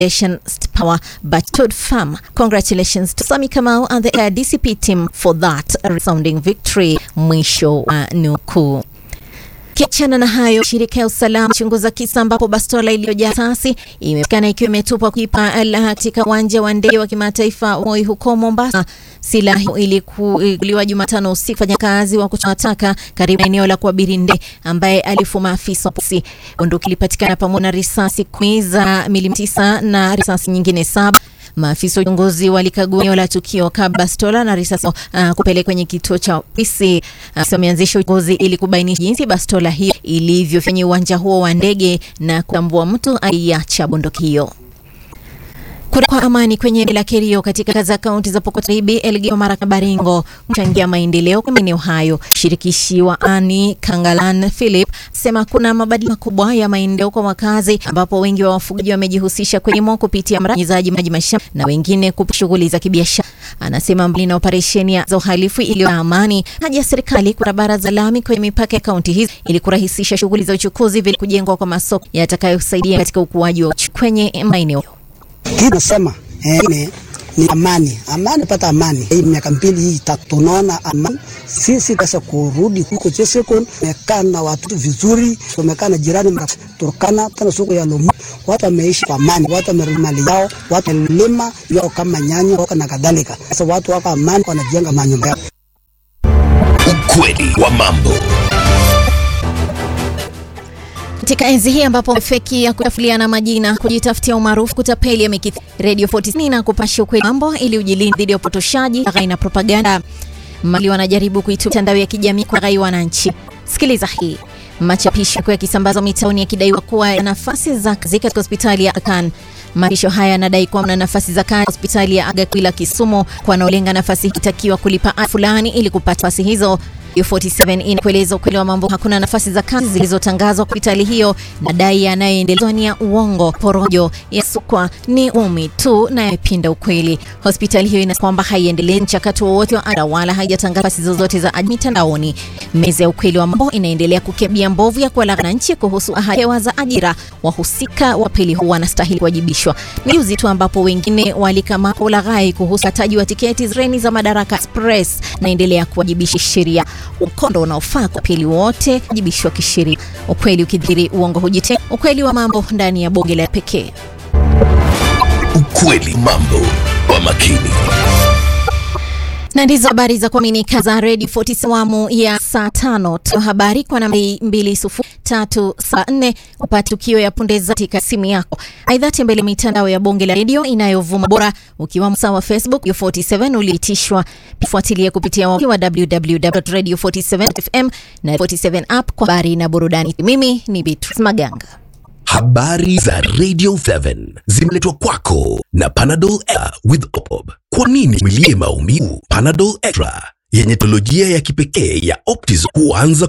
power but Todd Farm. Congratulations to Sami Kamau and the uh, DCP team for that resounding victory. Mwisho wa uh, nukuu. Kiachana na hayo, shirika ya usalama chunguza kisa ambapo bastola iliyojaa risasi imepatikana ikiwa imetupwa kuipa katika uwanja wa ndege wa kimataifa Moi huko Mombasa. Silaha hiyo ilikuliwa Jumatano usiku fanya kazi wa kutoa taka karibu na eneo la kuabiri ndege ambaye alifuma afisa wa polisi. Bunduki ilipatikana pamoja na risasi kumi za milimita tisa na risasi nyingine saba. Maafisa wa uchunguzi walikagua eneo la tukio kabla bastola na risasi uh, kupeleka kwenye kituo cha polisi. Uh, wameanzisha uchunguzi ili kubainisha jinsi bastola hiyo ilivyofanya uwanja huo wa ndege na kutambua mtu aliacha bunduki hiyo. Kura kwa amani kwenye eneo la Kerio katika za kaunti za Pokot Magharibi, Elgeyo Marakwet, Baringo kuchangia maendeleo kwa maeneo hayo. Shirikishi wa Ani Kangalan Philip sema kuna mabadiliko makubwa ya maendeleo kwa wakazi, ambapo wengi wa wafugaji wamejihusisha kwenye kilimo kupitia mradi maji mashamba na wengine kupitia shughuli za kibiashara. Anasema mbali na operesheni za uhalifu iliyo na amani, haja ya serikali kuna barabara za lami kwenye mipaka ya kaunti hizi ili kurahisisha shughuli za uchukuzi, vile kujengwa kwa masoko yatakayosaidia katika ukuaji wa kwenye maeneo Nasema eh, ni amani, amani, pata amani. Hii miaka mbili hii tatu tunaona amani, sisi sasa kurudi huko Chesekon, tumekaa na watu vizuri, tumekaa na jirani Turkana, tena soko ya Lomu, watu wameishi kwa amani, watu wamerudi mali yao, watu wamelima yao kama nyanya wako na kadhalika. Sasa watu wako amani, wanajenga manyumba yao. Ukweli wa mambo katika enzi hii ambapo feki ya kutafuliana majina, kujitafutia umaarufu, kutapeli yamekithiri, Radio 40 na kupasha ukweli mambo ili ujilinde dhidi ya upotoshaji, laghai na propaganda. Mali wanajaribu kuitumia mitandao ya kijamii kwa ghai wananchi. Sikiliza hii. Machapisho ya yakisambazwa mitaoni yakidaiwa kuwa ya nafasi za kazi katika hospitali ya Aga Khan. Machapisho haya yanadai kuwa na nafasi za kazi hospitali ya Aga Khan Kisumu, kwa wanaolenga nafasi hitakiwa kulipa ada fulani ili kupata nafasi hizo. U47 inakueleza ukweli wa mambo. Hakuna nafasi za kazi zilizotangazwa kwa hospitali hiyo. Madai yanayoendelezwa ni ya uongo, porojo, yasukwa ni umi tu na yapinda ukweli. Hospitali hiyo ina kwamba haiendelei mchakato wowote wa ada wala haijatangaza nafasi zozote za ajira mitandaoni. Meza ya ukweli wa mambo inaendelea kukebia mbovu ya kuwalaghai wananchi kuhusu ahadi za ajira. Wahusika wa pili huwa wanastahili kuwajibishwa. Ni juzi tu ambapo wengine walikamatwa ulaghai kuhusu ukataji wa tiketi treni za Madaraka Express, naendelea kuwajibisha sheria ukondo unaofaa kwa pili wote wajibishwa kisheria. Ukweli ukidhiri uongo hujitenga. Ukweli wa mambo ndani ya bonge la pekee. Ukweli mambo kwa makini na ndizo habari za kuaminika za Radio 40 awamu ya saa tano tu. Habari kwa nambari 20374 upate tukio ya punde za katika simu yako. Aidha, tembelea mitandao ya bonge la redio inayovuma bora, ukiwa msawa wa Facebook Radio 47 uliitishwa. Fuatilia kupitia wa www.radio47fm na 47 app kwa habari na burudani. Mimi ni Beatrice Maganga. Habari za Radio 7 zimeletwa kwako na Panadol Extra with Opop. Kwa nini mwilie maumivu? Panadol Extra yenye teknolojia ya kipekee ya Optizol huanza